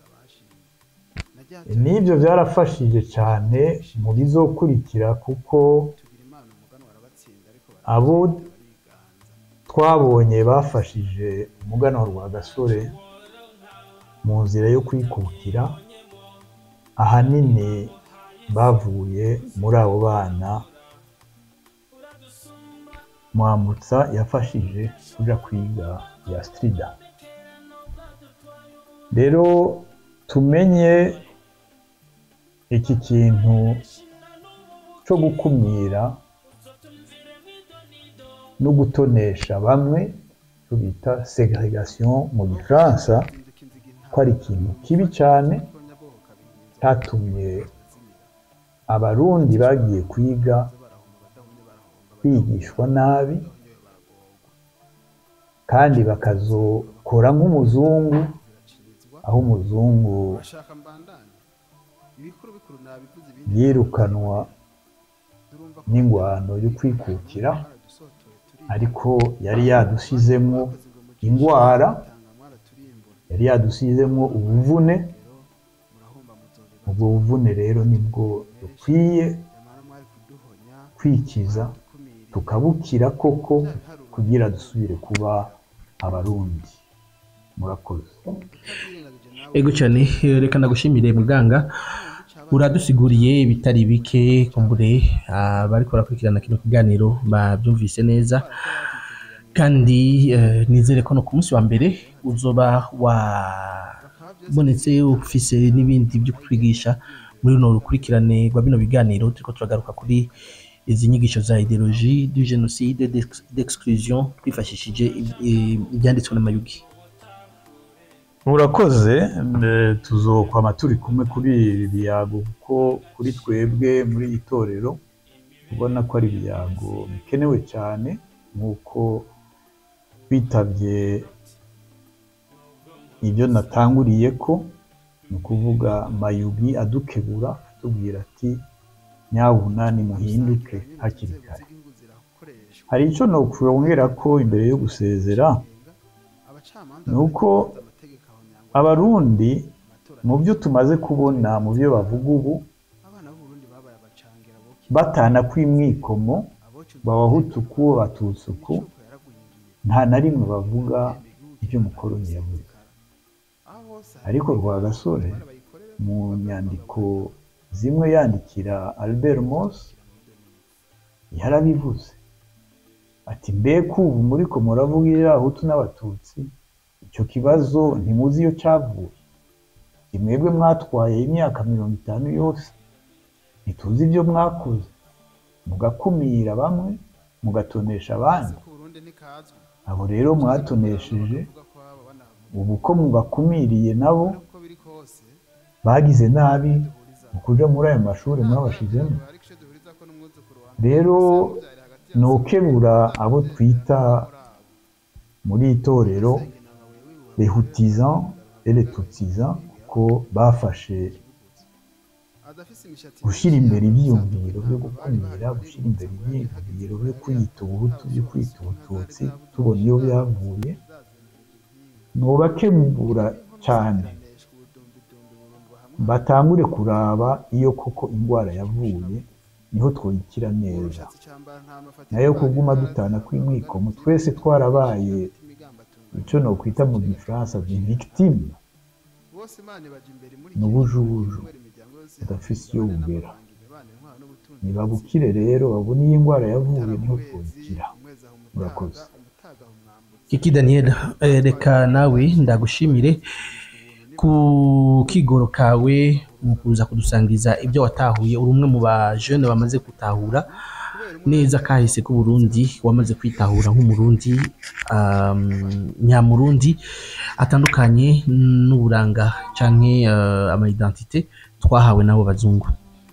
n'ibyo byarafashije cyane mu bizokurikira kuko abo twabonye bafashije umuganwa rwa gasore mu nzira yo kwikukira ahanini bavuye muri abo bana mwambutsa yafashije kuja kwiga ya strida rero tumenye iki kintu cyo gukumira no gutonesha bamwe cyo bita segregation mu gifaransa ko ari ikintu kibi cyane cyatumye abarundi bagiye kwiga bigishwa nabi kandi bakazokora nk'umuzungu aho umuzungu yirukanwa n'ingwano yo kwikukira ariko yari yadushyizemo indwara yari yadushyizemo ubuvune ubwo buvune rero nibwo dukwiye kwikiza tukabukira koko kugira dusubire kuba abarundi murakoze ego cyane eh, reka ndagushimire muganga uradusiguriye bitari bike kumbure abariko barakurikirana kino kiganiro babyumvise neza kandi eh, nizere ko no ku munsi wa mbere uzoba wabonetse ufise n'ibindi byo kutwigisha muri runo rukurikirane rwa bino biganiro turiko turagaruka kuri izi nyigisho za ideologie du génocide d'ex- d'exclusion twifashishije eh, ibyanditswe n'amayugi murakoze eh, tuzokwama turi kumwe kuri ibi biyago kuko kuri twebwe muri iri torero ubona ko ari ibiyago bikenewe cyane nk'uko twitabye ibyo natanguriye ko ni ukuvuga mayugi adukebura atubwira ati nyabuna nimuhinduke hakiri kare hari icyo nokwongera ko imbere yo gusezera ni uko abarundi mu byo tumaze kubona mu byo bavuga ubu batana kw'imwikomo babahutuku batutsuku nta na rimwe bavuga ibyo umukoroni yavuze ariko rwa gasore mu nyandiko zimwe yandikira albert mos yarabivuze ati mbega ubu muri ko muravugira abahutu n'abatutsi icyo kibazo ntimuzi iyo cyavuye imwebwe mwatwaye imyaka mirongo itanu yose ntituzi ibyo mwakoze mugakumira bamwe mugatonesha abandi abo rero mwatonesheje ubu ko mubakumiriye nabo bagize nabi mu kuja muri ayo mashuri mwabashizemo rero nokebura abo twita muri itorero lehutizan et les tutsizan kuko bafashe gushyira imbere ibyiyumviro byo gukumira gushyira imbere ibyiyumviro byo kwiyita ubuhutu byo kwita ubututsi tubona iyo byavuye nubakebura cyane batangure kuraba iyo koko indwara yavuye niho twikira neza nayo kuguma dutana kw'imwikomo twese twarabaye icyo nokwita mu gifaransa victime ni ubujubuju budafise iyo bugera nibabukire rero babone iyi ndwara yavuye niho twikira murakoze Kiki Daniel eh, reka nawe ndagushimire ku kigoro kawe mu kuza kudusangiza ibyo watahuye uri umwe mu bajene bamaze gutahura neza kahise ku Burundi wamaze kwitahura nk'umurundi um, nyamurundi atandukanye n'uburanga canke uh, ama identité twahawe n'abo bazungu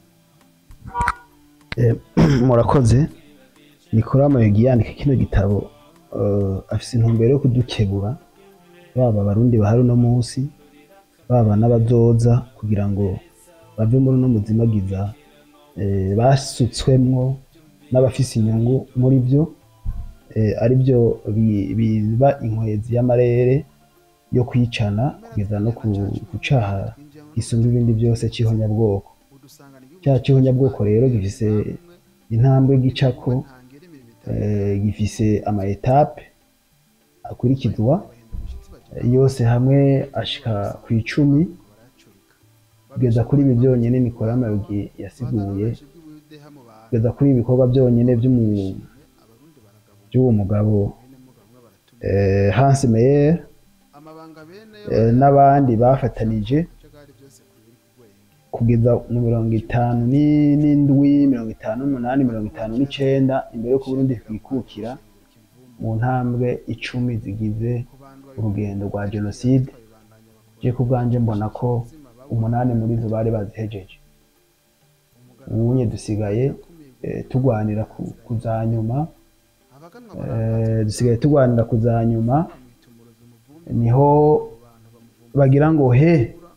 Eh, murakoze nikora amayugi yandika kino gitabo eh, afise intumbero yo kudukebura baba abarundi bahari uno munsi baba n'abazoza kugira ngo bave muri uno muzimagiza eh, basutswemwo n'abafise inyungu muri byo eh, ari byo bi- biba inkwezi y'amarere yo kwicana kugeza no ku- ku caha gisumba ibindi byose c'ihonyabwoko cya cy'ihonyabwoko rero gifise intambwe gicako eh, gifise ama etape akurikizwa eh, yose hamwe ashika ku icumi kugeza kuri ibi byonyine Nicolas Mayogi yasiguye kugeza kuri ibi bikorwa byonyine by'umu- by'uwo mugabo eh, Hans Meyer eh, n'abandi bafatanije kugeza mu mirongo itanu ni- n'indwi mirongo itanu n'umunani mirongo itanu n'icenda imbere y'uko Burundi bwikukira mu ntambwe icumi zigize urugendo rwa jenoside je ku bwanje mbona ko umunani muri zo bari bazihejeje ubunye dusigaye eh, tugwanira ku- ku za nyuma eh, dusigaye tugwanira ku za nyuma niho bagira ngo he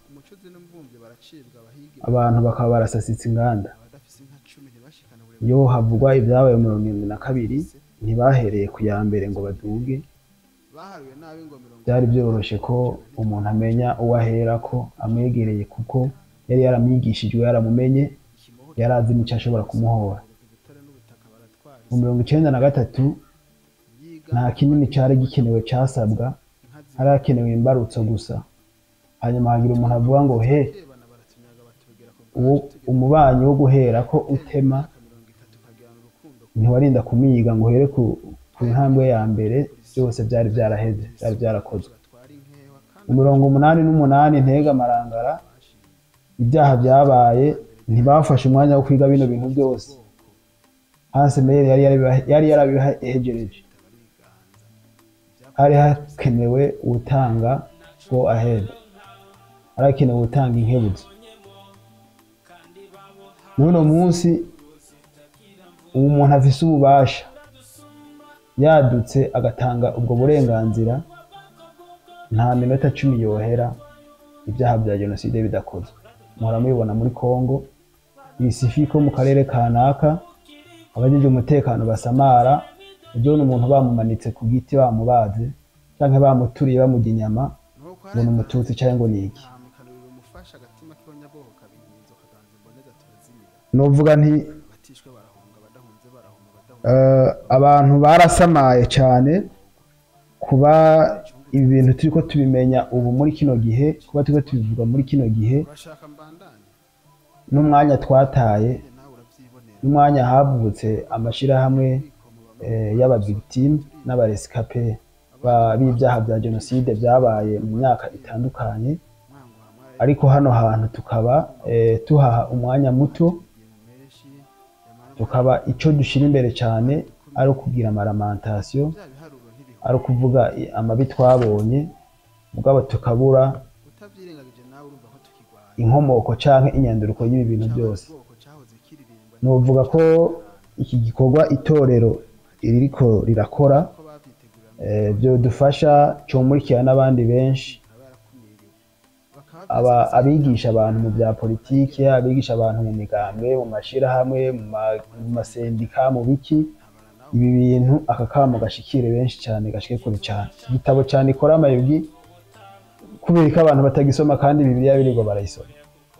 abantu bakaba barasasitse inganda iyo havugwa ibyabaye mu mirongo irindwi na kabiri ntibahereye ku ya mbere ngo baduge byari byoroshye ko umuntu amenya uwo ahera ko amwegereye kuko yari yaramwigishijwe yaramumenye yari azi n'icyo ashobora kumuhora mu mirongo icyenda na gatatu nta kinini cyari gikenewe cyasabwa hari hakenewe imbarutso gusa hanyuma hagira umuntu avuga ngo he uwo- umubanyi wo guhera ko utema ntiwarinda kumiyiga ngo uhere ku, ku ntambwe ya mbere byose byari byaraheze byari byarakozwe mu mirongo umunani n'umunani ntega amarangara ibyaha byabaye ntibafashe umwanya wo kwiga bino bintu byose Hans Meyer yari yarabiha- yari yarabihegereje hari hakenewe utanga go ahead hari hakenewe utanga inkebutso n'uno munsi ubu umuntu afise ububasha yadutse agatanga ubwo burenganzira nta minota cumi yohera ibyaha bya jenoside bidakozwe muhora mubibona muri congo ibisifiko mu karere kanaka abajeje umutekano basamara ebyone umuntu bamumanitse ku giti bamubaze canke bamuturiye bamurya inyama ngo ni umututsi canke ngo ni iki novuga nti eh, abantu barasamaye cyane kuba ibi bintu turiko tubimenya ubu muri kino gihe kuba turiko tubivuga muri kino gihe n'umwanya twataye n'umwanya havutse amashirahamwe eh, y'abavictime n'abaresikape ba- b'ibyaha bya jenoside byabaye mu myaka itandukanye ariko hano hantu tukaba eh, tuhaha umwanya muto tukaba icyo dushyira imbere cyane ari ukugira amaramantasiyo ari ukuvuga i- amabi twabonye mugabo tukabura inkomoko cyangwa inyanduruko y'ibi bintu byose nuvuga ko iki gikorwa itorero ririko rirakora eh, byodufasha cyomurikira n'abandi benshi aba abigisha abantu mu bya politiki abigisha abantu mu migambwe mu mashirahamwe mu ma- mu masendika mu biki ibi bintu aka kamo gashikire benshi cyane gashike kure cyane igitabo cyane ikora amayugi kubera ko abantu batagisoma kandi bibiliya birirwa barayisoma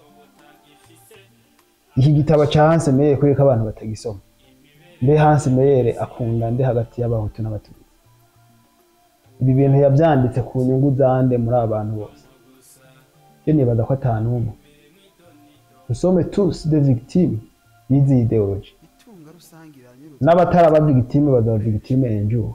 iki gitabo cya Hans Meyer kubera ko abantu batagisoma mbe Hans Meyer akunda nde hagati y'abahutu n'abatutsi ibi bintu yabyanditse ku nyungu zande muri aba bantu bose je nibaza ko atanumwe nous sommes tous des victimes y'izi ideology n'abatari victime bazaba victime enjuru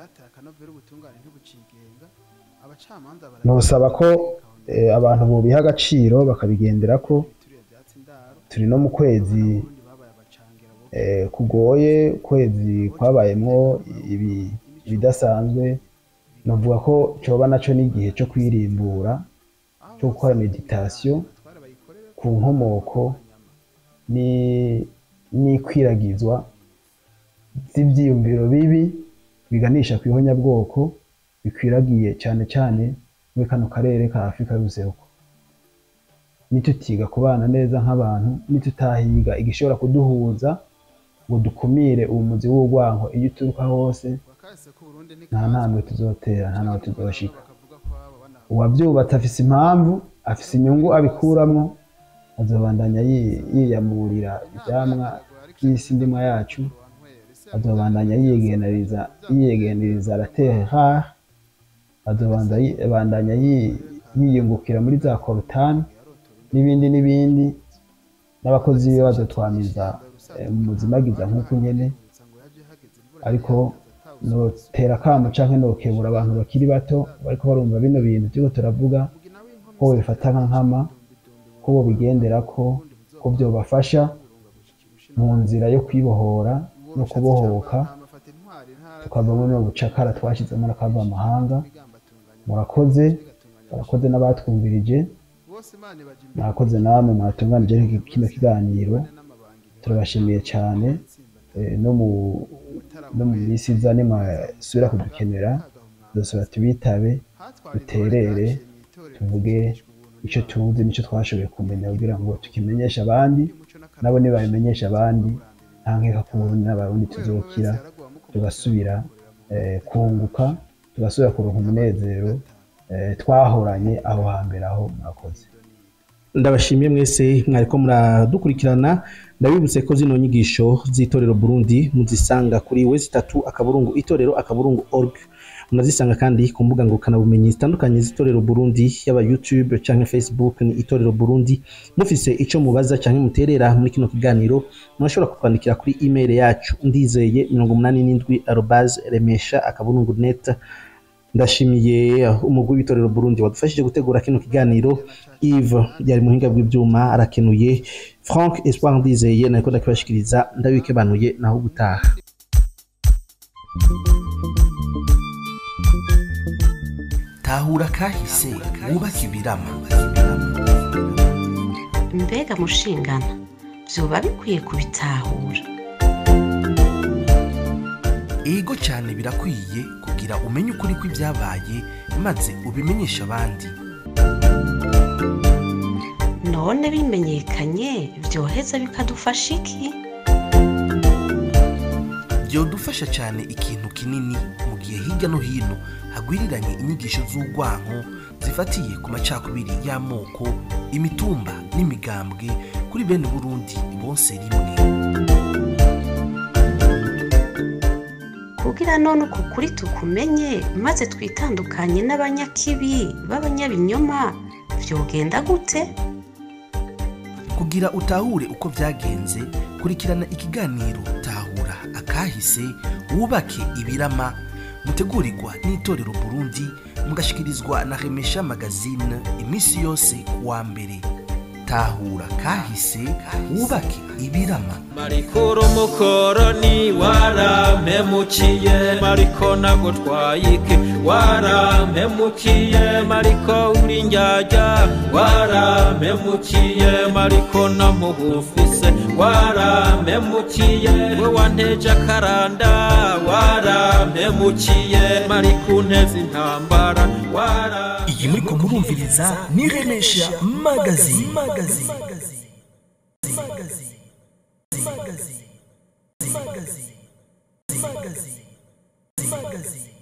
nosaba ko eh, abantu bobiha agaciro bakabigendera ko turi no mu kwezi eh, kugoye kwezi kwabayemwo ibi- ibidasanzwe novuga ko coba naco n'igihe co kwirimbura cyo gukora meditation ku nkomoko ni- n'ikwiragizwa z'ibyiyumviro bibi biganisha ku ihonyabwoko bikwiragiye cyane cyane muri kano karere ka afurika y'ubuseruko nitutiga kubana neza nk'abantu nitutahiga igishobora kuduhuza ngo dukumire umuzi w'urwanko iyo uturuka hose nta ntambwe tuzotera nta naho tuzoshika uwabyubatse afise impamvu afise inyungu abikuramwo azobandanya yi- yiyamurira ivyamwa by'isi ndimwa yacu azobandanya yiyegeneriza yiyegeneriza la terre rare azobandanya yi- yiyungukira muri za korutani n'ibindi n'ibindi n'abakozi biwe bazotwamiza eh, mu muzimagiza nk'uko nyene ariko notera akamo canke nokebura abantu bakiri bato bariko barumva bino bintu turiko turavuga ko bifata nka nkama ko bobigenderako ko vyobafasha mu nzira yo kwibohora no kubohoka tukava muri ubu bucakara twashizemo n'akava amahanga murakoze barakoze n'abatwumvirije mwakoze namwe mwatunganije iki- kino kiganiro turabashimiye cyane eh, no mu no mu minsi iza nimwasubira kudukenera dusubira tubitabe duterere tuvuge icyo tuzi n'icyo twashoboye kumenya kugira ngo tukimenyeshe abandi nabo nibabimenyesha abandi nta nkeka ko uburundi n'abarundi tuzokira tugasubira eh, kunguka tugasubira kuronka umunezero eh, twahoranye aho hambere aho murakoze ndabashimiye mwese mwariko muradukurikirana ndabibutse ko zino nyigisho z'itorero Burundi muzisanga kuri wezi itatu akaburungu itorero akaburungu org munazisanga kandi ku mbuga ngurukanabumenyi zitandukanye z'itorero Burundi yaba YouTube canke Facebook ni itorero Burundi mufise ico mubaza canke muterera muri kino kiganiro murashobora kutwandikira kuri email yacu ndizeye 87 arobase remesha akaburungu net ndashimiye umugwi w'itorero Burundi wadufashije gutegura kino kiganiro Yves yari muhinga bw'ivyuma arakenuye Frank Espoir Ndizeye nariko ndakibashikiriza ndabikebanuye naho gutaha tahura kahise wubake ibirama mbega mushingana vyoba bikwiye kubitahura ego cyane birakwiye kugira umenye ukuri kw'ibyabaye maze ubimenyeshe abandi none bimenyekanye vyoheza bikadufasha iki byodufasha cyane ikintu kinini mu gihe hirya no hino hagwiriranye inyigisho z'urwanko zifatiye ku macakubiri y'amoko imitumba n'imigambwe kuri bene burundi bose rimwe kugira none uku kuri tukumenye maze twitandukanye n'abanyakibi b'abanyabinyoma vyogenda gute kugira utahure uko byagenze kurikirana ikiganiro tahura akahise wubake ibirama mutegurirwa n'itorero burundi mugashikirizwa na remesha magazine iminsi yose kuwa mbere tahura kahise wubake ibirama marikuru mukoroni warampemukiye mariko nagutwaye iki warampemukiye mariko uri njyajya warampemukiye mariko namuhufise warampemukiye we wanteje akaranda warampemukiye mariko unteze intambara wara iyi muriko murumviriza ni remesha magazine magazine